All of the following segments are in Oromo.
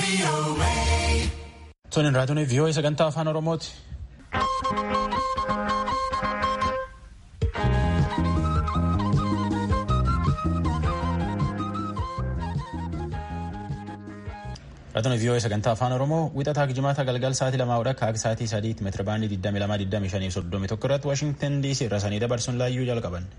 Toniin raadiyoon vii'oo sagantaa afaan Oromooti. Raadiyoon vii'oo sagantaa afaan Oromoo wixataa jimaata galgal sa'aatii lamaa hodha akka sa'aatii sadiitti meetira baandii 22,25 irratti Waashingtan DC irra sanii dabarsuun laayyuu jalqaban.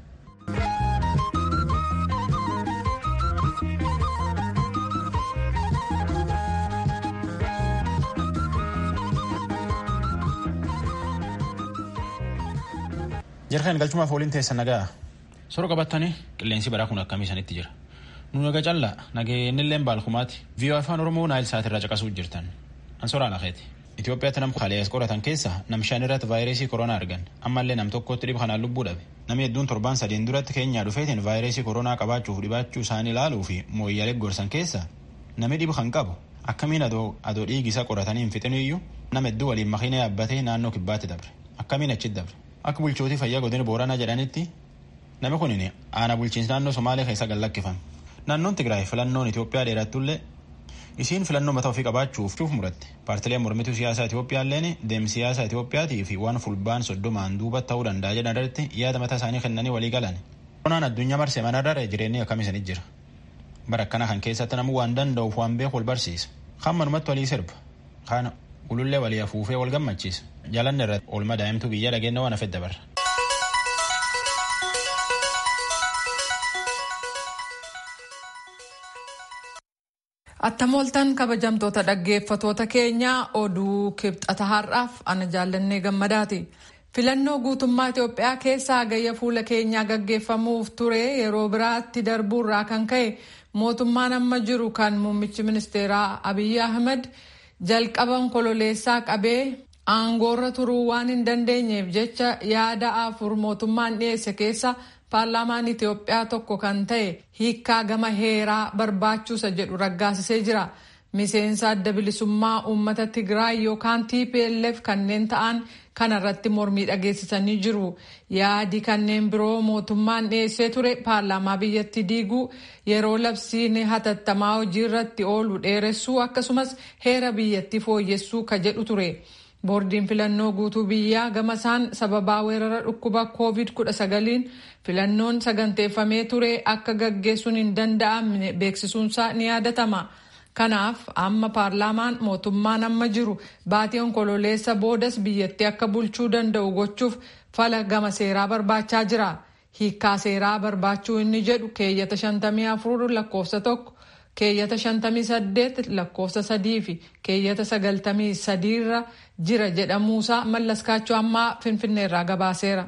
Jarkaan galchumaaf waliin teessan nagaa sora qabatanii qilleensi baraa kun akkamii isanitti jira. Nu naga callaa nageenyillee baalkumaati. Viiyoo afaan Oromoo naayil sa'aatirraa caqasuu jirtan. Ansoraa lafeeti. Itoophiyaatti nam kalees qoratan keessa nam shan irratti vaayirasii koronaa argan. Ammallee nam tokkotti dhiba kanaan lubbuu dhabe. Namni hedduun torbaan sadiin duratti keenyaa dhufeetiin vaayirasii koronaa qabaachuuf dhibaachuu isaanii ilaaluu fi mooyyaalee gorsan keessa namni dhibu kan qabu. Akkamiin adoo dhiigi isaa qoratanii hin fixinu iyyuu nama hedduu waliin makiina yaabbatee naannoo kibbaatti dabre. Akkamiin achitti dabre. Akka bulchootii fayyaa godina booranaa jedhanitti namni kun aanaa bulchiinsa naannoo Somaalee keessa gad lakkifame. Naannoon Tigraay filannoon Itoophiyaa dheerattullee isiin filannoo mataa ofii qabaachuuf muratte. Paartileen mormituu siyaasaa Itoophiyaalleen deemsi siyaasaa Itoophiyaatii fi waan fulbaan soddomaan duuba ta'uu danda'a jedhan irratti yaada mataa isaanii kennanii walii galan. Koronaan addunyaa marsee manarra jireenyi akkam isaanii jira. Bara akkana kan keessatti namni waan danda'uuf waan beeku wal barsiisa. Kan manumatti walii sirba. Kana ulullee walii afuufee wal gammachiisa. Jalanni irratti oolmaa daa'imtuu biyya dhageenya waan hafedda barra. Attamooltan kabajamtoota dhaggeeffatoota keenyaa oduu kibxata har'aaf ana jaallannee gammadaati. Filannoo guutummaa Itoophiyaa keessaa gayya fuula keenyaa gaggeeffamuuf ture yeroo biraatti darbuurraa kan ka'e mootummaan amma jiru kan muummichi ministeeraa Abiyyi Ahmed jalqaban kololeessaa qabee aangoorra turuu waan hin dandeenyeef jecha yaada afur mootummaan dhiyeesse keessa paarlaamaan Itoophiyaa tokko kan ta'e hiikkaa gama heeraa barbaachuusa jedhu raggaasisee jira. Miseensa adda bilisummaa uummata Tigraay yookaan TPLF kanneen ta'an kanarratti mormii dhageessisanii jiru. Yaadi kanneen biroo mootummaan dhiyeessee ture paarlaamaa biyyatti diiguu yeroo labsiin hatattamaa hojii irratti oolu dheeressuu akkasumas heera biyyatti fooyyessuu ka jedhu ture. boordiin filannoo guutuu biyyaa gama isaan sababaa weerara dhukkuba covid 19 filannoon saganteeffamee ture akka gaggeessuun hin danda'amne beeksisuunsaa ni yaadatama. Kanaaf amma paarlaamaan mootummaan amma jiru baatii onkololeessa boodas biyyatti akka bulchuu danda'u gochuuf fala gama seeraa barbaachaa jira. Hiikkaa seeraa barbaachuu inni jedhu keeyyata 54 lakkoofsa tokko. keeyyata 58 lakkoofsa sadii fi keeyyata 93 irra jira jedhamuusaa mallaskaachuu ammaa finfinneerraa gabaaseera.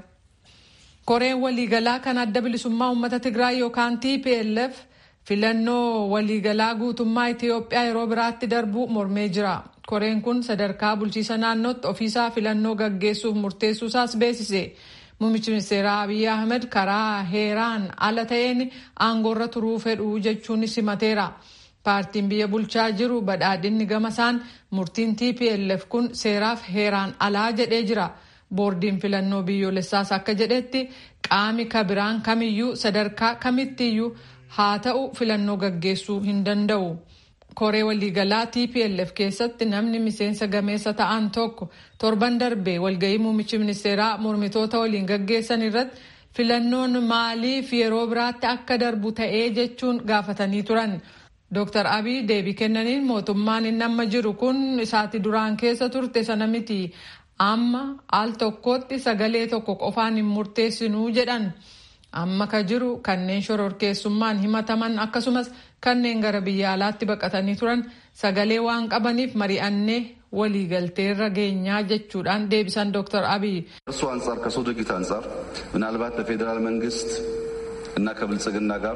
koreen waliigalaa kan adda bilisummaa uummata tigraay yookaan tplf filannoo waliigalaa guutummaa itiyoophiyaa yeroo biraatti darbuu mormee jira. koreen kun sadarkaa bulchiisa naannootti ofiisaa filannoo gaggeessuuf murteessuusaas beeksise. Muummichi ministeeraa Abiyyi Ahmed karaa heeraan ala ta'een aangoorra turuu fedhuu jechuun simateera. Paartiin biyya bulchaa jiru badhaadhinni gamasaan murtiin TPLF kun seeraaf heeraan alaa jedhee jira. Boordiin filannoo biyyoolessaas akka jedhetti qaami kabiraan kamiyyuu sadarkaa kamittiyyuu haa ta'u filannoo gaggeessuu hin danda'u. koree waliigalaa TPLF keessatti namni miseensa gameessa ta'an tokko torban darbee walgahii muummichi ministeeraa mormitoota waliin gaggeessan irratti filannoon maaliif yeroo biraatti akka darbu ta'ee jechuun gaafatanii turan. Dr. Abiy deebii kennaniin mootummaan inni amma jiru kun isaati duraan keessa turte sana miti amma al tokkotti sagalee tokko qofaan hin murteessinuu jedhan. amma ka jiru kanneen shororkeessummaan himataman akkasumas kanneen gara biyya alaatti baqatanii turan sagalee waan qabaniif mari'annee waliigalteerra geenyaa jechuudhaan deebisan ዶክተር አብይ እሱ አንጻር ከሰው ድርጊት አንጻር ምናልባት በፌዴራል መንግስት እና ከብልጽግና ጋር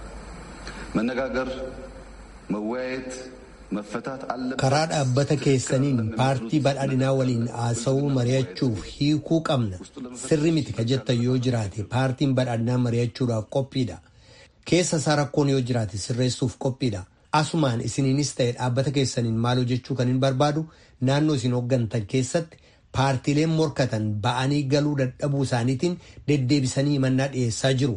መነጋገር መወያየት መፈታት አለ karaa dhaabbata keessaniin paartii badhaadhinaa waliin haasa'uu mari'achuuf hiikuu qabna sirri miti ka jettan yoo jiraate paartiin badhaadhinaa mari'achuudhaaf qophiidha keessa isaa rakkoon yoo jiraate sirreessuuf qophiidha asumaan isiniinis ta'e dhaabbata keessaniin maal hojjechuu kan hin barbaadu naannoo isin hooggantan keessatti paartiileen morkatan ba'anii galuu dadhabuu isaaniitiin deddeebisanii himannaa dhiyeessaa jiru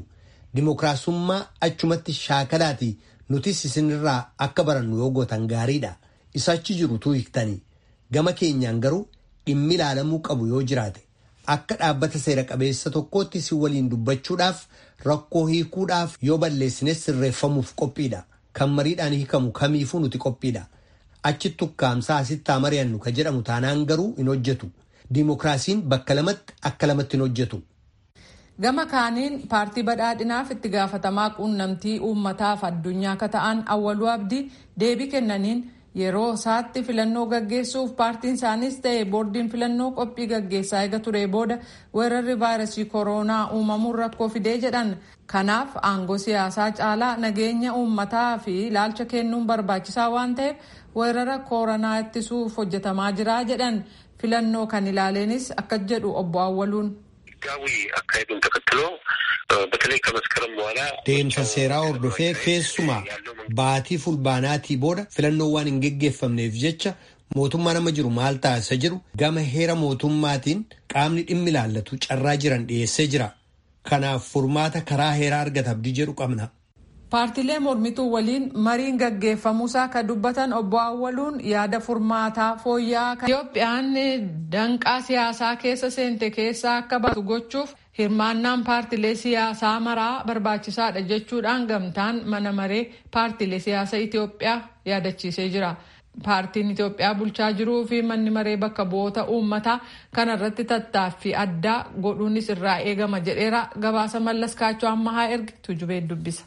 dimookiraasummaa achumatti shaakalaati nutis isinirraa akka barannu yoo gootan gaariidha isachi jirutu hiiktanii gama keenyaan garuu dhimmi ilaalamuu qabu yoo jiraate akka dhaabbata seera qabeessa tokkootti si waliin dubbachuudhaaf rakkoo hiikuudhaaf yoo balleessines sirreeffamuuf qophiidha kan mariidhaan hiikamu kamiifuu nuti qophiidha achitti ukkaamsaa asitti mari'annu ka jedhamu taanaan garuu hin hojjetu diimokiraasiin bakka lamatti akka lamatti hin hojjetu. gama kaaniin paartii badhaadhinaaf itti gaafatamaa quunnamtii uummataaf addunyaa akka ta'an awwaluu abdii deebii kennaniin yeroo isaatti filannoo gaggeessuuf paartiin isaanis ta'e boordiin filannoo qophii gaggeessaa eega ture booda weerarri vaayirasii kooroonaa uumamuun rakkoo fidee jedhan kanaaf aangoo siyaasaa caalaa nageenya uummataa fi ilaalcha kennuun barbaachisaa waan ta'eef weerara kooroonaa ittisuuf hojjetamaa jira jedhan filannoo kan ilaaleenis akka jedhu obbo Awwaluun. ህጋዊ አካሄዱን ተከትሎ በተለይ ከመስከረም በኋላ deemsa seeraa hordofee keessumaa baatii fulbaanaatii booda filannoo waan hin geggeeffamneef jecha mootummaa nama jiru maal taasisa jiru gama heera mootummaatiin qaamni dhimmi ilaallatu carraa jiran dhiyeessee jira kanaaf furmaata karaa heeraa argata abdii jedhu qabna. paartilee mormituu waliin mariin gaggeeffamuusaa kan dubbatan obbo Awwaluun yaada furmaataa fooyya'aa kan Itoophiyaan danqaa siyaasaa keessa seente keessaa akka baatu gochuuf hirmaannaan paartilee siyaasaa maraa barbaachisaadha jechuudhaan gamtaan mana maree paartilee siyaasaa Itoophiyaa yaadachiisee jira. Paartiin Itoophiyaa bulchaa jiruu fi manni maree bakka bu'oota uummataa kanarratti tattaaffii addaa godhuunis irraa eegama jedheera gabaasa mallas kaachoo ammahaa ergi tujubee dubbisa.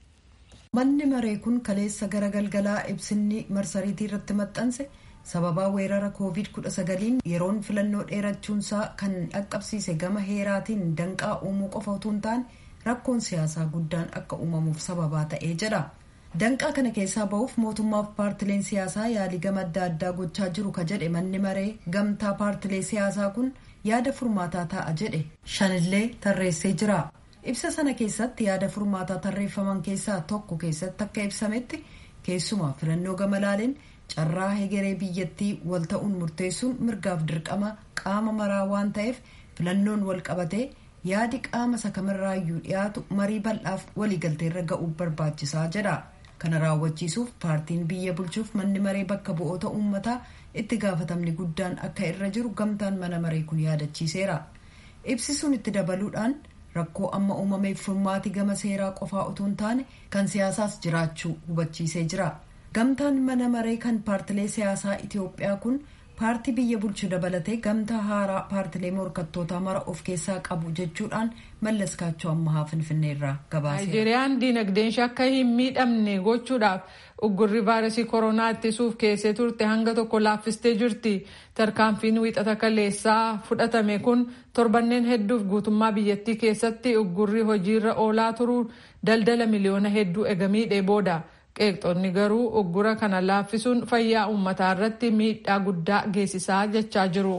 manni maree kun kaleessa gara galgalaa ibsinni marsariitii irratti maxxanse sababaa weerara koovid 19 yeroon filannoo dheerachuunsaa kan dhaqqabsiise gama heeraatiin danqaa uumuu qofa utuu hin taane rakkoon siyaasaa guddaan akka uumamuuf sababaa ta'ee jedha danqaa kana keessaa ba'uuf mootummaaf paartileen siyaasaa yaalii gama adda addaa gochaa jiru ka jedhe manni maree gamtaa paartilee siyaasaa kun yaada furmaataa ta'a jedhe shanillee tarreessee jira. ibsa sana keessatti yaada furmaataa tarreeffaman keessaa tokko keessatti akka ibsametti keessumaa filannoo gama laaleen carraa hegeree biyyattii wal ta'uun murteessuun mirgaaf dirqama qaama maraa waan ta'eef filannoon wal qabatee yaadi qaama sakamirraayyuu dhiyaatu marii bal'aaf waliigalteerra ga'uuf barbaachisaa jedha kana raawwachiisuuf paartiin biyya bulchuuf manni maree bakka bu'oota uummataa itti gaafatamni guddaan akka irra jiru gamtaan mana maree kun yaadachiiseera ibsisuun itti dabaluudhaan rakkoo amma uumameef furmaati gama seeraa qofaa utuu hin taane kan siyaasaas jiraachuu hubachiisee jira gamtaan mana maree kan paartilee siyaasaa itiyoophiyaa kun paartii biyya bulchu dabalatee gamtaa haaraa paartilee morkattootaa mara of keessaa qabu jechuudhaan mallas kaachoo ammahaa finfinneerraa gabaase. naayijeeriyaan diinagdeen ishee akka hin miidhamne gochuudhaaf uggurri vaayirasii koronaa ittisuuf keessee turte hanga tokko laaffistee jirti tarkaanfiin wiixata kaleessaa fudhatame kun torbanneen hedduuf guutummaa biyyattii keessatti uggurri hojiirra oolaa turuu daldala miliyoona hedduu eegamiidhee booda. qeeqxonni garuu uggura kana laaffisuun fayyaa uummataa irratti miidhaa guddaa geessisaa jechaa jiru.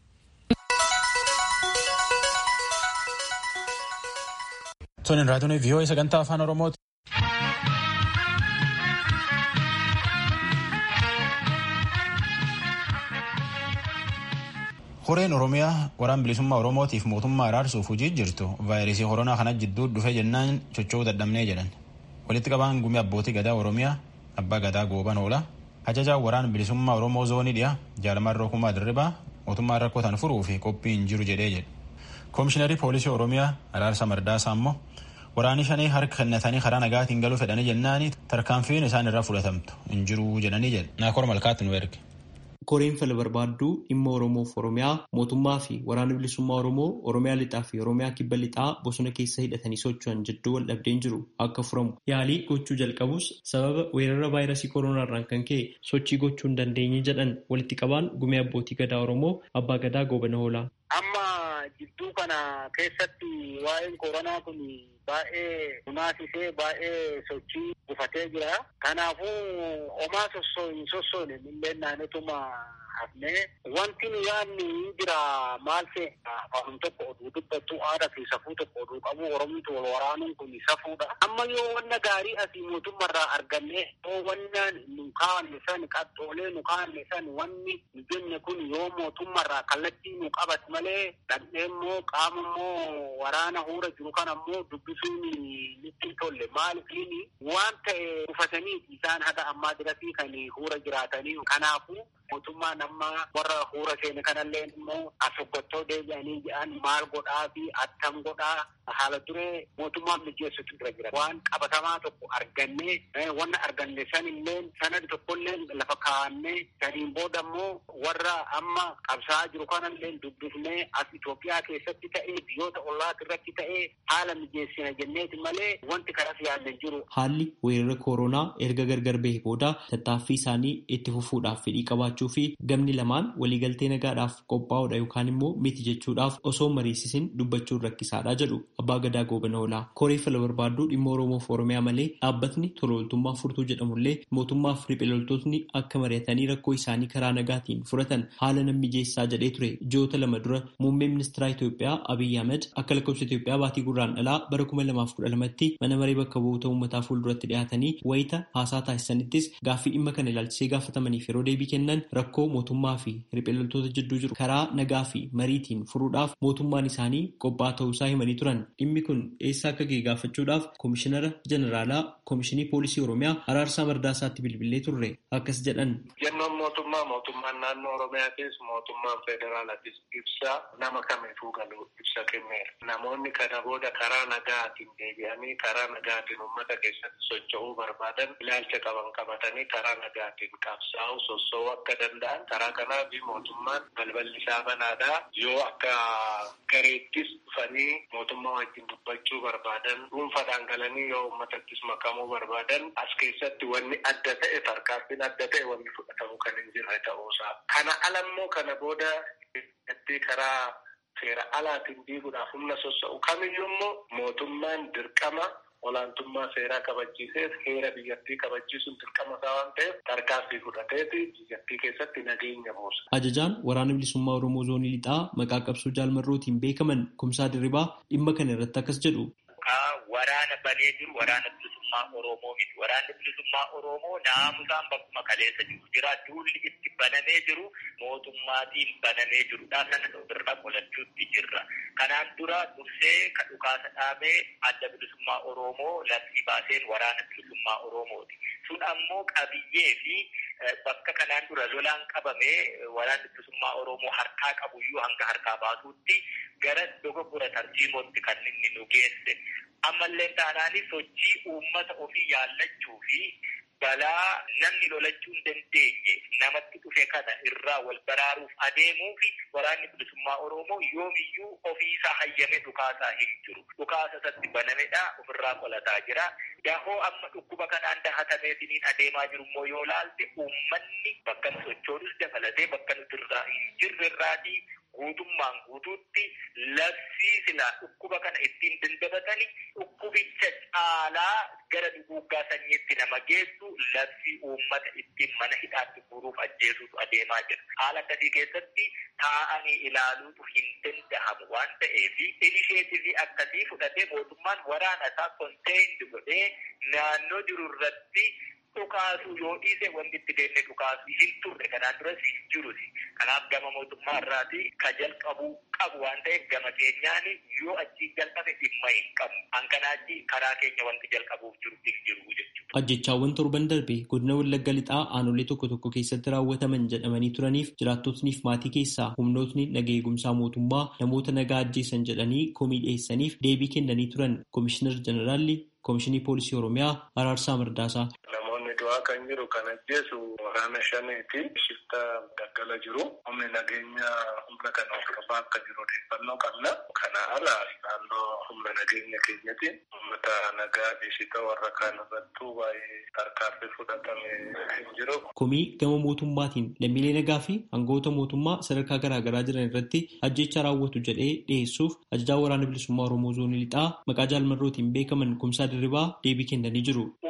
Tonin raatuun vii'oo sagantaa afaan Oromooti. Horeen Oromiyaa waraan bilisummaa Oromootiif mootummaa araarsuuf hojii jirtu vaayirasii koronaa kana jidduu dhufe jennaan socho'uu dadhabnee jedhan. walitti qabaan gumii abbootii gadaa oromiyaa abbaa gadaa gooban oola ajajaa waraan bilisummaa oromoo zoonii dhiyaa jaalamaan rokumaa dirribaa mootummaan rakkoo tan furuu fi qophii hin jiru jedhee jedhe koomishiinarii poolisii oromiyaa araarsa mardaasaa immoo waraanii shanii harka kennatanii karaa nagaatiin galuu fedhanii jennaanii tarkaanfiin isaan irraa fudhatamtu hin jiru jedhanii jedhe naakor malkaatti nu erge. koreen fala barbaadduu dhimma oromoof oromiyaa mootummaa fi waraana bilisummaa oromoo oromiyaa lixaa fi oromiyaa kibba lixaa bosona keessa hidhatanii socho'an jidduu wal dhabdeen jiru akka furamu yaalii gochuu jalqabus sababa weerara vaayirasii koronaarraan kan ka'e sochii gochuu hin dandeenye jedhan walitti qabaan gumee abbootii gadaa oromoo abbaa gadaa goobana hoolaa. amma jidduu kana keessatti waa'een koronaa kun baay'ee hunaasisee baay'ee sochii gufatee jira. Kanaafuu homaa sossoo hin sossoone illee naannotuma hafnee wanti nu yaadni jira maal ta'e afaan tokko oduu dubbattu aadaa fi safuu tokko oduu qabu oromtu wal waraanuun kun safuudha. Amma yoo wanna gaarii asii mootummaarraa arganne yoo wanna nu kaa'anne san qaxxoolee nu kaa'anne san wanni nu jenne kun yoo mootummaarraa kallattii nu qabate malee dhaqnee immoo qaama immoo waraana huura jiru kan ammoo dubbisuun nutti tolle maalifiin waan ta'e dhufatanii isaan haga ammaa dirati kan huura jiraatanii kanaafuu mootummaan amma warra huura seene kanallee immoo asoggottoo deebi'anii jedhan maal godhaa fi attam godhaa haala duree mootummaan mijeessutu dura jira waan qabatamaa tokko argannee wanna arganne san illee sanadi tokkollee lafa kaa'annee saniin booda immoo warra amma qabsaa'aa jiru kanallee dubbifnee as Itoophiyaa keessatti ta'ee biyyoota ollaati irratti ta'ee haala mijeessina jenneeti malee wanti kanas yaadne jiru. Haalli weerara kooroonaa erga gargar bahee booda tattaaffii isaanii itti fufuudhaaf fedhii qabaachuu fi gamni lamaan waliigaltee nagaadhaaf qophaa'uudha yookaan immoo miti jechuudhaaf osoo mariisisin dubbachuun rakkisaadha jedhu abbaa gadaa goobana oolaa. Koree fala barbaaduu dhimma Oromoof Oromiyaa malee dhaabbatni tola ooltummaa furtuu jedhamullee mootummaaf riphee loltootni akka mari'atanii rakkoo isaanii karaa nagaatiin furatan haala nan mijeessaa jedhee ture ji'oota lama dura muummee ministeera Itoophiyaa Abiyyi Ahmed akka lakkoofsa Itoophiyaa baatii gurraandhalaa bara kuma lamaaf kudha lamatti mana maree bakka bu'oota uummataa fuulduratti dhiyaatanii wayita haasaa taasisanittis gaaffii dhimma kana ilaalchisee gaafatamaniif yeroo deebii kennan rakkoo mootummaa fi riphee loltoota jidduu jiru karaa nagaa fi mariitiin furuudhaaf mootummaan isaanii qophaa'aa ta'uusaa himanii turan dhimmi kun eessa akka ga'e gaafachuudhaaf koomishinara jeneraalaa koomishinii poolisii oromiyaa araarsaa mardaasaatti bilbilee turre akkas jedhan. jennoon mootummaa mootummaan naannoo oromiyaatis mootummaan federaalaatis ibsa nama kamiifuu galu ibsa kenneera namoonni kana booda karaa nagaatiin deebi'anii karaa nagaatiin uummata keessatti socho'uu barbaadan ilaalcha qaban qabatanii karaa nagaatiin qabsaa'uu sossoo'uu akka danda'an karaa kanaaf mootummaan balballi isaa banaadha yoo akka gareettis dhufanii mootummaa wajjin dubbachuu barbaadan dhuunfaadhaan galanii yoo uummatattis makamuu barbaadan as keessatti wanni adda ta'e tarkaanfiin adda ta'e wanni fudhatamu kan hin jirre ta'uusaa kana alammoo kana booda karaa seera alaatiin diiguudhaaf humna sossa'u kamiyyuu immoo mootummaan dirqama olaantummaa seeraa kabachiisee heera biyyattii kabachiisuun dirqama isaa waan ta'eef tarkaanfii fudhateeti biyyattii keessatti nageenya buusa. Ajajaan waraana bilisummaa Oromoo zoonii lixaa maqaa qabsoo jaalmarrootiin beekaman kumsaa dirribaa dhimma kana irratti akkas jedhu. Waraana banee jiru waraana bilisummaa Oromoo miti. Waraanni bilisummaa Oromoo naamusaan bakkuma kaleessa jiru jira. Duulli itti banamee jiru mootummaatiin banamee jirudha. Sana ofirra qolachuutti jirra. Kanaan dura dursee kan dhukaasa dhaabee adda bilisummaa Oromoo labsii baaseen waraana bilisummaa Oromooti. Sun ammoo qabiyyee fi bakka kanaan dura lolaan qabamee waraanni bilisummaa Oromoo harkaa qabuyyuu hanga harkaa baasuutti gara dogoggora tartiibootti kan inni nu geesse. Ammallee taanaan sochii uummata ofii yaallachuu fi balaa namni lolachuu hin dandeenye namatti dhufe kana irraa wal baraaruuf adeemuu fi waraanni bilisummaa Oromoo yoomiyyuu ofiisaa hayyame dhukaasaa hin jiru. Dhukaasa isatti banamedha ofirraa qolataa jira. Dahoo amma dhukkuba kanaan dahatameetiniin adeemaa jiru immoo yoo laalte uummanni bakka nu sochoonus dabalatee bakka nuti irraa hin jirre irraatii guutummaan guutuutti labsii silaa dhukkuba kana ittiin dandabatani dhukkubicha caalaa gara duguuggaa sanyiitti nama geessu labsii uummata ittiin mana hidhaatti guuruuf ajjeesuutu adeemaa jira. Haala akkasii keessatti taa'anii ilaaluutu hin danda'amu waan ta'eef inisheetivii akkasii fudhatee mootummaan waraana isaa konteendi godhee naannoo jiru irratti dhukaasuu yoo dhiise wanti itti deemne dhukaasuu hin turre kanaan duras hin jiruti. Kanaaf gama mootummaa irraati ka jalqabuu qabu waan ta'eef gama keenyaan yoo achii jalqabe dhimma hin qabu. Hankanaachi karaa keenya wanti jalqabuuf jiru hin jiru jechuudha. Ajjechaawwan torban darbe godina Wallagga Lixaa aanolee tokko tokko keessatti raawwataman jedhamanii turaniif jiraattotniif maatii keessaa humnootni naga eegumsaa mootummaa namoota nagaa ajjeesan jedhanii komii dhiyeessaniif deebii kennanii turan Komishinar Jeneraalli Komishinii Poolisii Oromiyaa Araarsaa Mardaasaa. du'aa kan jiru kan ajjeesu waraana shaneeti shifta daggala jiru humni nageenya humna kana hordofaa akka jiru odeeffannoo qabna kana ala naannoo humna nageenya keenyatiin uummata nagaa dhiisita warra kaan irrattuu baay'ee tarkaanfii fudhatame hin jiru. Komii gama mootummaatiin lammiilee nagaa fi aangawoota mootummaa sadarkaa garaagaraa jiran irratti ajjecha raawwatu jedhee dhiyeessuuf ajajaa waraana bilisummaa Oromoo zoonii lixaa maqaa jaalmarrootiin beekaman kumsaa dirribaa deebii kennanii jiru.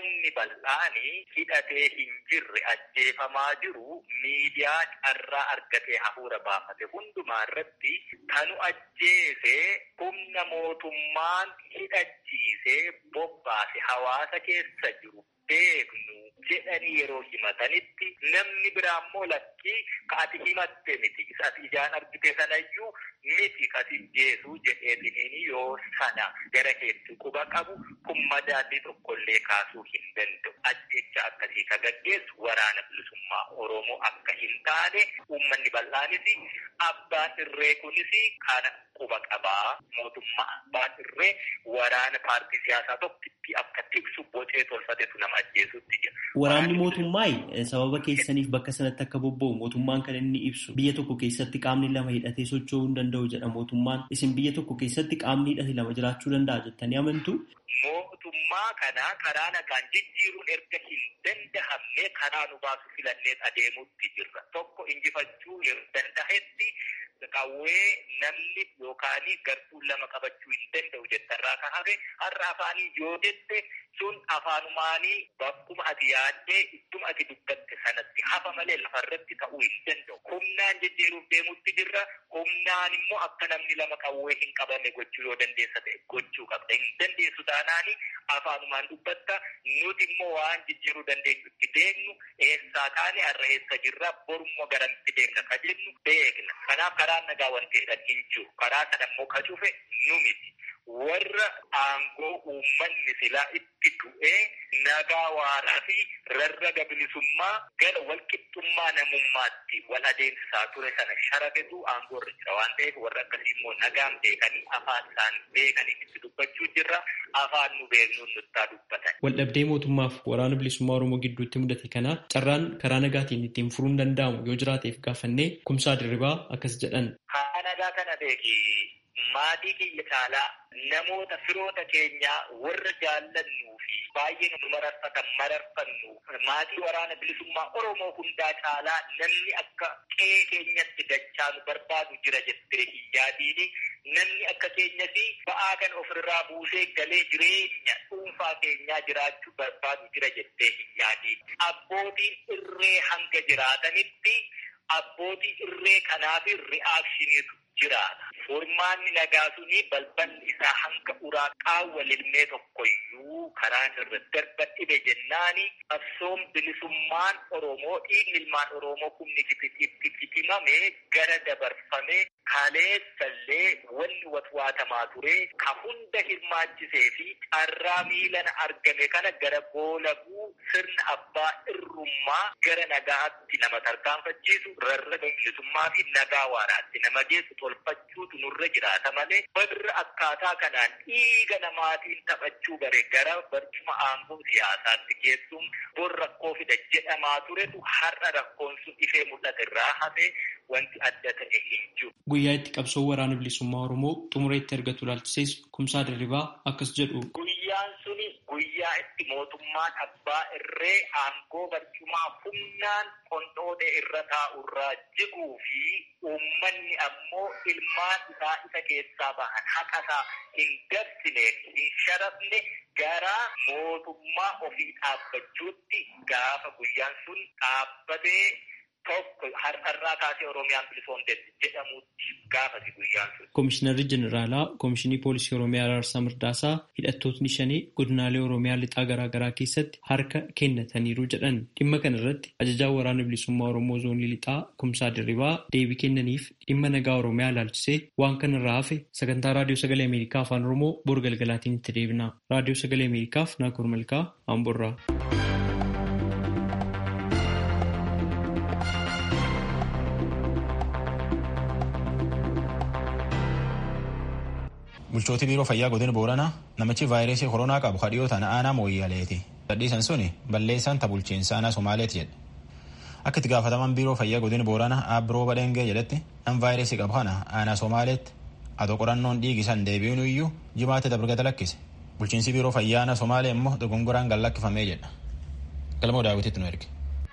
ummanni bal'aani hidhatee hin jirre ajjeefamaa jiru miidiyaa carraa argatee hafuura baafate hundumaa irratti kanu ajjeese humna mootummaan hidhachiisee bobbaase hawaasa keessa jiru beeknu jedhanii yeroo himatanitti namni biraa immoo lakkii ka ati himatte miti isa ati ijaan argite sanayyuu miti kasi jeesuu jedheetiniin yoo sana gara keetti quba qabu kun madaalli tokkollee kaasuu hin danda'u ajjecha akkasii ka gaggeessu waraana bilisummaa oromoo akka hin taane uummanni bal'aanis abbaan irree kunis kana quba qabaa mootummaa abbaan irree waraana paartii siyaasaa tokkitti akka tiksu bocee tolfatetu nama ajjeesutti jira. Waraanni mootummaa sababa keessaniif bakka sanatti akka bobba'u mootummaan kan inni ibsu biyya tokko keessatti qaamni lama hidhatee socho'uu hin danda'u jedha mootummaan isin biyya tokko keessatti qaamni hidhate lama jiraachuu danda'a jettanii amantu. Mootummaa kana karaa nagaan jijjiiruun erga hin dandahamne karaa nu baasu filannee adeemutti jirra. Tokko injifachuu yeroo danda'etti qawwee namni yookaan gartuun lama qabachuu hin danda'u jettarraa kan hafe har'a afaanii yoo jette sun afaanumaanii bakkuma ati yaaddee idduma ati dubbatte sanatti hafa malee lafarratti ta'uu hin danda'u. Humnaan jijjiiruuf deemutti jirra. Humnaan immoo akka namni lama qawwee hin qabanne gochuu yoo dandeessa ta'e gochuu qabda. Hin dandeessu taanaani afaanumaan dubbatta nuti immoo waan jijjiiruu dandeenyutti deemnu eessaa taane har'a eessa jirra borummoo garamitti deemna ka jennu beekna. Kanaaf karaan nagaa wanti jedhan hin jiru. Karaa sana immoo ka cufe nu miti. warra aangoo uummanni silaa itti du'ee nagaa waaraa fi rarraga bilisummaa gara walqixxummaa namummaatti wal adeemsisaa ture sana sharafetu aangoo irra jira waan ta'eef warra akkasii immoo nagaan beekanii afaan isaan beekanii itti dubbachuu jirra afaan nu beeknuun nuttaa dubbatan. Waldhabdee mootummaaf waraana bilisummaa Oromoo gidduutti mudate kana carraan karaa nagaatiin ittiin furuun danda'amu yoo jiraateef gaafannee kumsaa dirribaa akkas jedhan. Haa nagaa kana beeki maatii kiyya caalaa namoota firoota keenyaa warra jaallannuu fi baay'ee nu mararfatan mararfannu maatii waraana bilisummaa Oromoo hundaa caalaa namni akka qe'ee keenyatti dachaa nu barbaadu jira jettee hin yaadiini namni akka keenyatti ba'aa kan ofirraa buusee galee jireenya dhuunfaa keenyaa jiraachuu barbaadu jira jettee hin yaadiini abbootiin irree hanga jiraatanitti abbootii irree kanaaf ri'aakshiniitu jiraata. Furmaanni nagaa suni balballi isaa hanga uraa qaawwa lilmee tokkoyyuu karaan irra darba dhibe jennaani qabsoon bilisummaan Oromoo dhiigni ilmaan Oromoo kumni itti fitimame gara dabarfame kaleessallee wanni watwaatamaa ture ka hunda hirmaachisee fi carraa miilana argame kana gara goolabuu sirna abbaa irrummaa gara nagaatti nama tarkaanfachiisu rarraga bilisummaa fi nagaa waaraatti nama geessu tolfachuutu nurra jiraata malee warra akkaataa kanaan dhiiga namaatiin taphachuu bare gara barcuma aangoo siyaasaatti geessuun bor rakkoo fida jedhamaa turetu har'a rakkoon sun ifee mul'ate irraa hafe wanti adda ta'e hin jiru. Guyyaa itti qabsoo waraana bilisummaa Oromoo xumura itti argatu ilaalchisees kumsaa dirribaa akkas jedhu. Guyyaan suni guyyaa itti mootummaan abbaa irree aangoo barcumaa humnaan qondhoodhe irra taa'urraa jiguu fi uummanni ammoo ilmaan isaa isa keessaa bahan haqasaa hin dabsineef hin sharafne gara mootummaa ofii dhaabbachuutti gaafa guyyaan sun dhaabbatee tokko har'arraa kaasee Oromiyaan bilisoomteetti jedhamutti gaafati guyyaan sun. Komishinarri Jeneraalaa Komishinii Poolisii Oromiyaa Araarsaa Mirdaasaa hidhattootni shanii godinaalee Oromiyaa lixaa garaagaraa keessatti harka kennataniiru jedhan dhimma kana irratti ajajaan waraana bilisummaa Oromoo zoonii lixaa Kumsaa Dirribaa deebii kennaniif dhimma nagaa Oromiyaa ilaalchisee waan kana irraa hafe sagantaa Raadiyoo Sagalee Ameerikaa Afaan Oromoo bor galgalaatiin itti deebina. Raadiyoo Sagalee Ameerikaaf Naakoor Malkaa Amborraa. bulchootii biiroo fayyaa godina booranaa namichi vaayirasii koronaa qabu kadhiyoo tana aanaa mooyyaleeti sadhiisan suni balleessaan ta bulchiinsa aanaa somaaleeti jedhe akka itti gaafataman biiroo fayyaa godina booranaa aabbiroo badheengee jedhetti nam vaayirasii qabu kana aanaa somaaleetti atoo qorannoon dhiigisan deebi'uun iyyuu jimaate dabargata lakkise bulchiinsi biiroo fayyaa aanaa somaalee immoo dogongoraan gallakkifamee jedha galmoo daawwititti nu erge.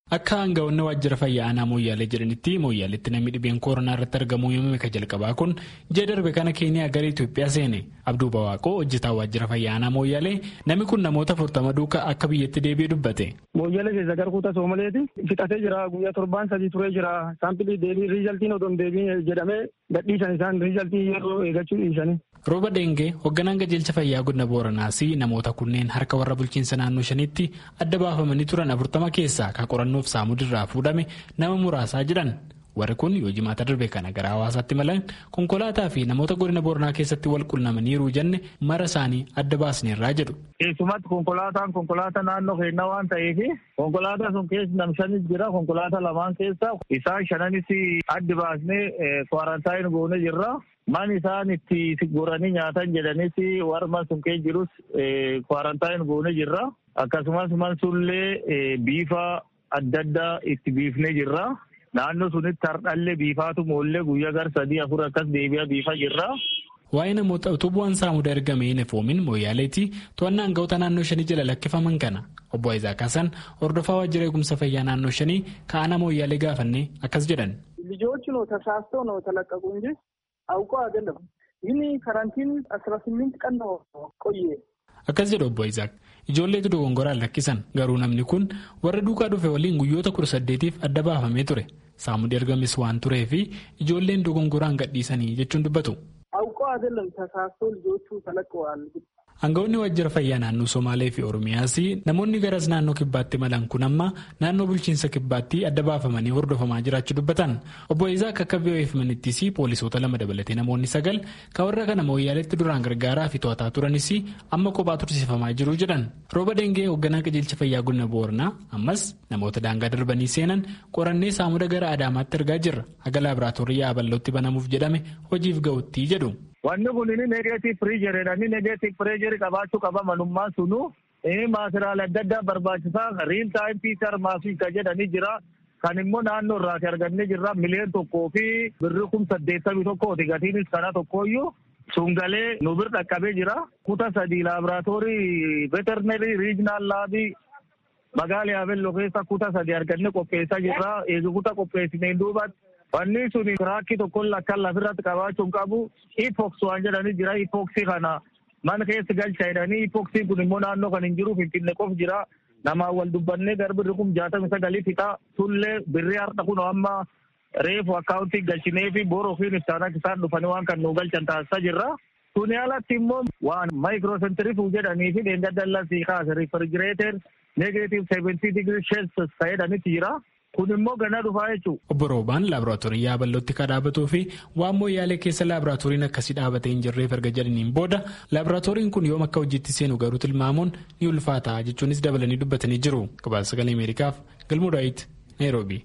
Akka aangawoonni waajjira fayyaa aanaa mooyyaalee jedhanitti mooyyaaleetti namni dhibeen kooronaa irratti argamuu yommuu ka jalqabaa kun ji'a darbe kana keeniyaa gara Itoophiyaa seene Abduu Bawaaqoo hojjetaa waajjira fayyaa aanaa mooyyaalee namni kun namoota afurtama duukaa akka biyyatti deebi'ee dubbate. Mooyyaalee keessa gara kuuta soomaleeti fixatee jira guyyaa torbaan sadii turee jira saampilii deebii riizaltiin odoo hin deebiin jedhamee gadhiisan isaan riizaltii yeroo eeggachuu dhiisanii. Rooba Dengee hoogganaan qajeelcha fayyaa godina Booranaas namoota kunneen harka warra bulchiinsa naannoo shaniitti adda baafamanii turan afurtama keessaa kan qorannoof saamudirraa fuudhame nama muraasaa jedhan. Warri kun yoo jimaata darbe kana gara hawaasaatti malan konkolaataa fi namoota godina Booranaa keessatti wal qunnamaniiru jenne mara isaanii adda baasneerraa jedhu. Keessumatti konkolaataan konkolaataa naannoo keenyaa waan ta'eef konkolaataa sun keessa nam shanis jira konkolaataa lamaan keessa isaan shananis adda baasnee kwaarantaayini goone jirra. Man isaan itti goranii nyaatan jedhanis warma sun keessa jirus kwaarantaayini goone jirra. Akkasumas man sunillee biifa adda addaa itti biifnee jirra. Naannoo sunitti hardhallee biifaatu moollee guyyaa gar sadii afur akkas deebi'a biifa jirra. Waa'ee namoota utuu bu'aan saamudaa ergamee hin efoomin mooyaaleetti to'annaa aangawoota naannoo shanii jala lakkifaman kana obbo Isaac Hassan hordofaa waajjira eegumsa fayyaa naannoo shanii ka'ana mooyaalee gaafannee akkas jedhan. ልጆቹ ነው ተሳስተው ነው ተለቀቁ እንጂ አውቀው አይደለም። ይህን ካራንቲን አስራ ስምንት ቀን ነው ቆየ። Akkas jedhu obbo Isaak ijoolleetu dogongoraan lakkisan garuu namni kun warra duukaa dhufe waliin guyyoota kudha saddeetiif adda baafamee ture saamudii ergames waan turee fi ijoolleen dogongoraan gadhiisanii jechuun dubbatu. አውቀው አይደለም ተሳስቶ ልጆቹ ተለቀዋል። Aangawoonni waajjira fayyaa naannoo Somaalee fi Oromiyaas namoonni garas naannoo kibbaatti malan kun amma naannoo bulchiinsa kibbaatti adda baafamanii hordofamaa jiraachuu dubbatan. Obbo Isaak akka VOF manittis poolisoota lama dabalatee namoonni sagal kan warra kana mooyyaaleetti duraan gargaaraa fi to'ataa turanis amma kophaa tursiifamaa jiru jedhan. Rooba Dengee hoogganaa qajeelcha fayyaa godina Booranaa ammas namoota daangaa darbanii seenan qorannee saamuda gara Adaamaatti ergaa jirra. Haga laaboraatoorii yaaballootti banamuuf jedhame hojiif ga'utti jedhu. Wanni kun inni negeetiif pireejeridha. Inni negeetiif pireejerii qabaachuu qaba manummaan sunu. Inni maasiraalee adda addaa barbaachisaa riil taayim piitar maasii kan jedhanii jira. Kan immoo naannoo irraati argannee jirra miliyoon tokkoo fi birri kum saddeettamii tokkooti gatiinis kana tokkooyyuu. Sungalee nu bir dhaqqabee jira. Kuta sadii laaboraatoorii veterinerii riijinaal laabii magaalaa Yaabelloo keessa kuta sadii argannee qopheessaa jirra. Eegi kuta qopheessineen duubatti. Wanni sun tiraakii tokkoon lakkaan lafirratti qabaachuun qabu ipoks waan jedhanii jira. Ipoksii kana mana keessa galcha jedhanii ipoksiin kun immoo naannoo kan hin jiru finfinne qof jira. Namaan wal dubbannee garbirri kun jaatami sagalii fixa. Tullee birrii har'a kun amma reefu akkaawuntii galchinee fi boora ofiin ibsaan isaan dhufanii waan kan nu galchan taasisaa jirra. Tuni alatti immoo waan maayikiroosentirifuu jedhanii fi dheenga dallasii kaase rifrigireeter negeetiif seeventii digirii sheelsis fayyadanitti jira. Kun immoo ganaa dhufaa jechuudha. Obbo Roobaan laaboraatoorii yaabalootti kan dhaabatuu fi waan mooyyaalee keessa laaboraatooriin akkasii dhaabatee hin jirreef erga jedhaniin booda laaboraatooriin kun yoom akka hojiitti seenu garuu tilmaamuun ni ulfaata jechuunis dabalanii dubbatanii jiru. Gabaasa sagalee Ameerikaaf Galmuu Daawit Naayiroobii.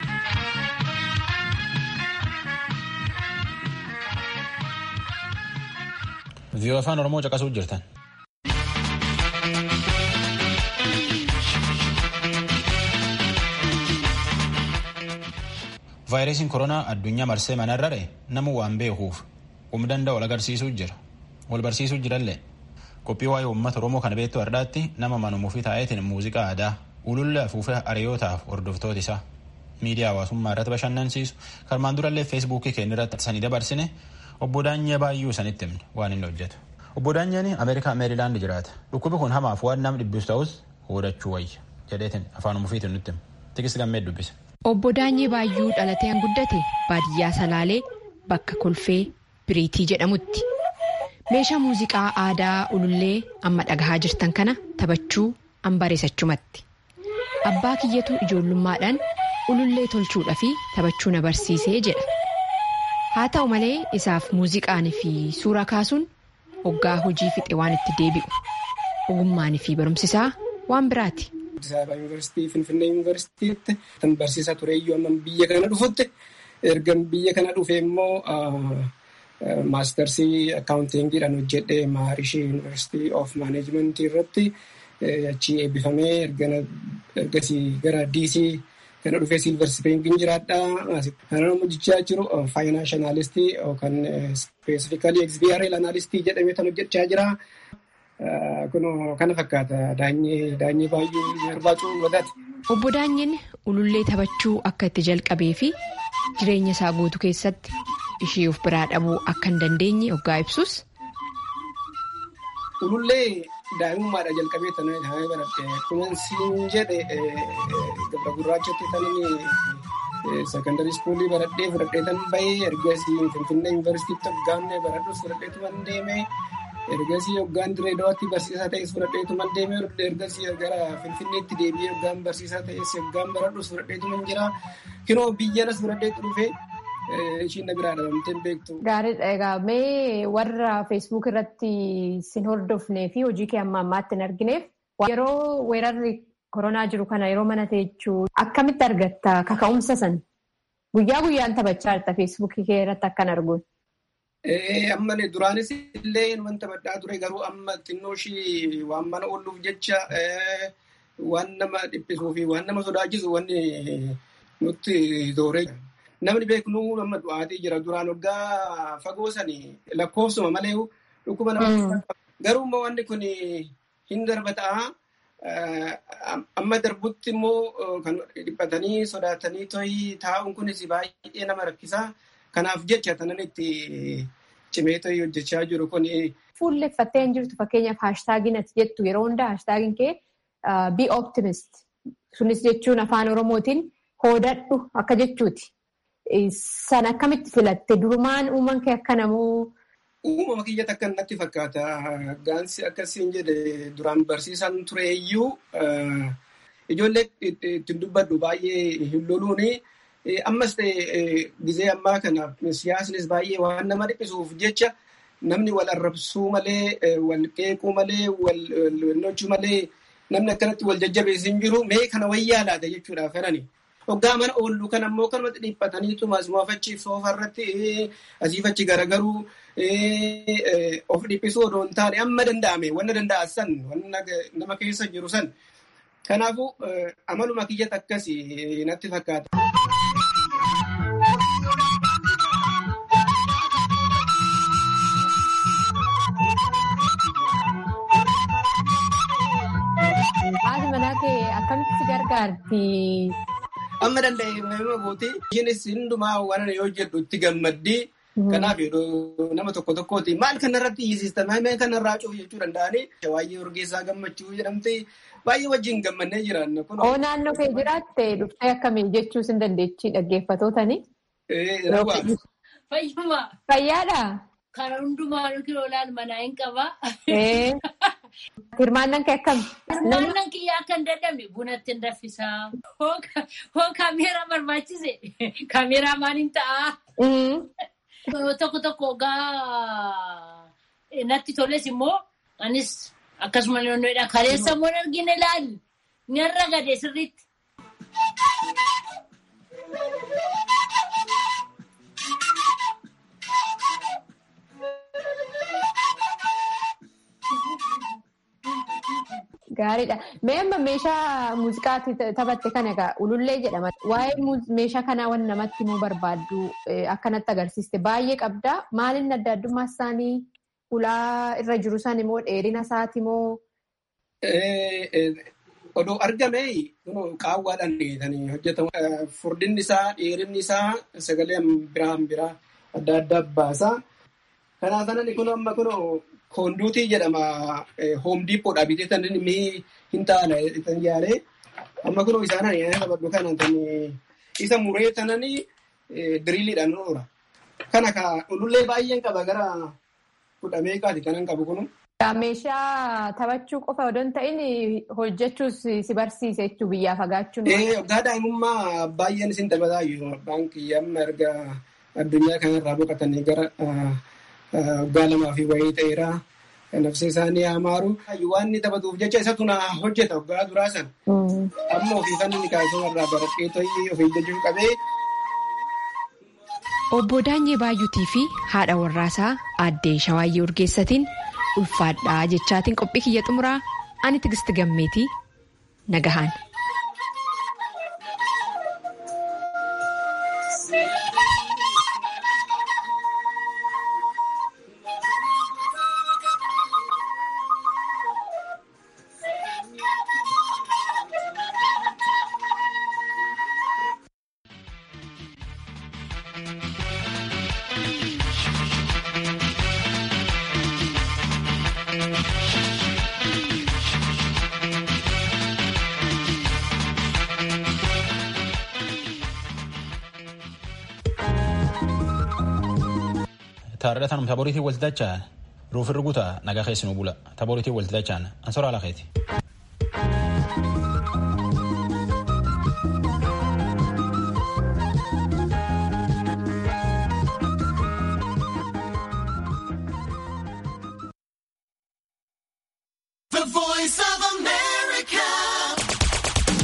Viiyoo afaan Oromoo caqasuu jirtan. vaayirasiin koronaa addunyaa marsee manarrare nama waan beekuuf humna danda'u wal agarsiisuu jira wal barsiisuu jirallee qophii waa'ee uummata oromoo kana beektu har'aatti nama manumuufi taa'eetiin muuziqaa aadaa ulullee afuufee hariyootaaf hordoftoota isaa miidiyaa hawaasummaa irratti bashannansiisu karmaan durallee feesbuukii keenya irratti sanii dabarsine obbo Daanyee Baayyuu sanitti himne waan inni hojjetu. Obbo Daanyeen Ameerikaa Meerilaand jiraata. Dhukkubi kun hamaaf waan nama dhibbisu ta'us hodhachuu wayya jedheetiin afaan umufiitiin nutti hima. Tikis gammee dubbise. Obbo Daanyee Baayyuu dhalatee guddate baadiyyaa Salaalee bakka kolfee Biriitii jedhamutti. Meeshaa muuziqaa aadaa ulullee amma dhagahaa jirtan kana taphachuu an bareessachumatti. Abbaa kiyyatu ijoollummaadhaan ulullee tolchuudhaa fi taphachuu na barsiisee jedha. Haa ta'u malee isaaf muuziqaan fi suura kaasuun hoggaa hojii fixe waan itti deebi'u. Ogummaan fi barumsisaa waan biraati. Addis Ababa Yuunivarsiitii, Finfinnee Yuunivarsiitiitti kan barsiisaa tureeyyuu amma biyya kana dhufutti erga biyya kana dhufe immoo maastarsii akkaawuntiingiidhaan hojjedhee Maharishii Yuunivarsiitii of Maaneejmentii irratti achi eebbifamee ergasii gara diisii kana dhufee Silver Springin jiraadhaa. Kana hojjechaa jiru faayinaanshinaalistii yookaan ispeesifikalii XBRL anaalistii jedhamee kan hojjechaa jira. Kun kana fakkaata daanyee baay'ee barbaachuu wadaati. Obbo Daanyin ulullee taphachuu akka itti jalqabee fi jireenya isaa guutuu keessatti ishee of biraa dhabuu akka hin dandeenye hoggaa ibsus. Ulullee daa'imummaadha jalqabee tanaa taa'ee baradhe kunan siin jedhe gabra gurraachatti tananii sekondarii iskuulii baradhee fudhadhee tan bahee ergasii finfinnee yuunivarsiitiitti hoggaannee baradhus fudhadheetu man deemee ergasii hoggaan direedawaatti barsiisaa ta'es fudhadheetu man deemee ergasii gara finfinneetti deebi'ee hoggaan barsiisaa ta'es hoggaan baradhus fudhadheetu man jira kinoo biyyanas fudhadheetu dhufee. Ishiin na biraa dhabamtee beektu. Gaariidha. Egaa mee warra feesbuuk irratti sin hordofnee fi hojii kee amma ammaatti hin argineef yeroo weerarri koronaa jiru kana yeroo mana teechuu akkamitti argatta kaka'umsa san guyyaa guyyaan taphachaa jirta feesbuukii kee irratti akkan arguun. Amma duraanis illee waan taphadhaa ture garuu amma xinnoo ishii waan mana ooluuf jecha waan nama dhiphisuu fi waan nama sodaachisu wanni nutti tooree. Namni beeknu amma du'aatii jira. Duraan waggaa fagoo sanii lakkoofsuma malee dhukkuba nama garuu immoo wanni kun hin darbataa. Amma darbutti immoo kan dhiphatanii sodaatanii to'ii taa'uun kunis baay'ee nama rakkisaa. Kanaaf jecha tanan itti cimee to'ii hojjechaa jiru kun. Fuulleffattee hin jirtu fakkeenyaaf haashtaagiin ati jettu yeroo hundaa haashtaagiin kee be optimist. Sunis jechuun afaan Oromootiin hoodadhu akka jechuuti. San akkamitti filatte durumaan uuman kee akka namoo. Uumama kiyyatti akka natti fakkaata. Gaansi akkasiin jedhe duraan barsiisan ture iyyuu ijoollee ittiin dubbadhu baay'ee hin loluuni. Ammas ta'e gizee ammaa kana siyaasnis baay'ee waan nama dhiphisuuf jecha namni wal arrabsuu malee, wal qeequu malee, wal nochuu malee namni akkanatti wal jajjabeessu hin jiru. Mee kana wayyaa laata jechuudha kanani. Hoggaa mana oollu kan ammoo kanumatti dhiphataniitu masumaaf achi soofarratti asiifachi garagaruu of dhiphisuu odoo hin taane amma danda'ame wanna danda'a san wanna nama keessa jiru san. Kanaafuu amaluma kiyyatti akkasii natti fakkaata. Haati manaa kee akkamitti si gargaarti? Amma danda'e nama gooti. Isheenis hundumaa waan yoo jedhu itti gammaddii. Kanaaf nama tokko tokkooti. Maal kanarratti hiisista? Maal kanarraa cufu jechuu danda'anii. Waa'ee Urgeessaa gammachuu jedhamte baay'ee wajjin gammannee jiran. Oo naannoo kee jiraatte dhuftee akkamii jechuus hin dandeechi dhaggeeffatootani? Fayyummaa. Fayyaadha? Karaa hundumaa kiloolaan manaa hin qabaa. Hirmaannaan kee akkami? Hirmaannaan kiyyaa akka hin dadhabne bunatti hin raffisaa. Hoo kaameeraa barbaachise kaameeraa maaliin ta'a? Tokko tokko ogaa natti toles immoo anis akkasuma naannoodha. Kaleessa immoo argina ilaali. Ni har'a gade sirriitti. Gaariidha. Mee amma meeshaa muuziqaatti taphatte kana egaa ulullee jedhama. Waa'ee meeshaa kanaa waan namatti himuu barbaaddu akkanatti agarsiiste baay'ee qabda. Maaliin adda addummaa isaanii ulaa irra jiru san immoo dheerina isaati immoo. Odoo argame qaawwaadhaan dheetanii hojjetamu. Furdinni isaa, dheerinni isaa sagalee biraan biraa adda addaa baasa. Kanaaf sanan kun amma kun koonduutii jedhama. Hoomdiippoodhaa bitee tan inni hin taane tan yaale. Amma kun isaan ani qabadhu kana isa muree tanani diriiliidhaan oora. Kana ka ulullee baay'een qaba gara kudha meeqaati kanan qabu kunu. Meeshaa taphachuu qofa odoo hin ta'in hojjechuus si barsiise jechuun biyyaa fagaachuun. Waggaa daa'imummaa baay'een isin taphataayyuu baankii amma erga addunyaa kanarraa boqotanii gara waggaa lamaa fi wayii ta'eera. Nafsi isaanii hamaaru. Waan inni taphatuuf jecha isatu na hojjeta waggaa duraa sana. Amma ofii kan inni kaasuma irraa baradhee to'ii ofii jechuu qabee. Obbo Daanyee Baay'uutii fi haadha warraasaa aaddee Shawaayyee Urgeessatiin ulfaadhaa jechaatiin qophii kiyya xumuraa ani tigisti gammeetii nagahaan. taarratanum taboriitiin walti dachaan ruufirri guutaa nagaa keessinuu bula taboriitiin walti dachaan ansoraa lakeeti.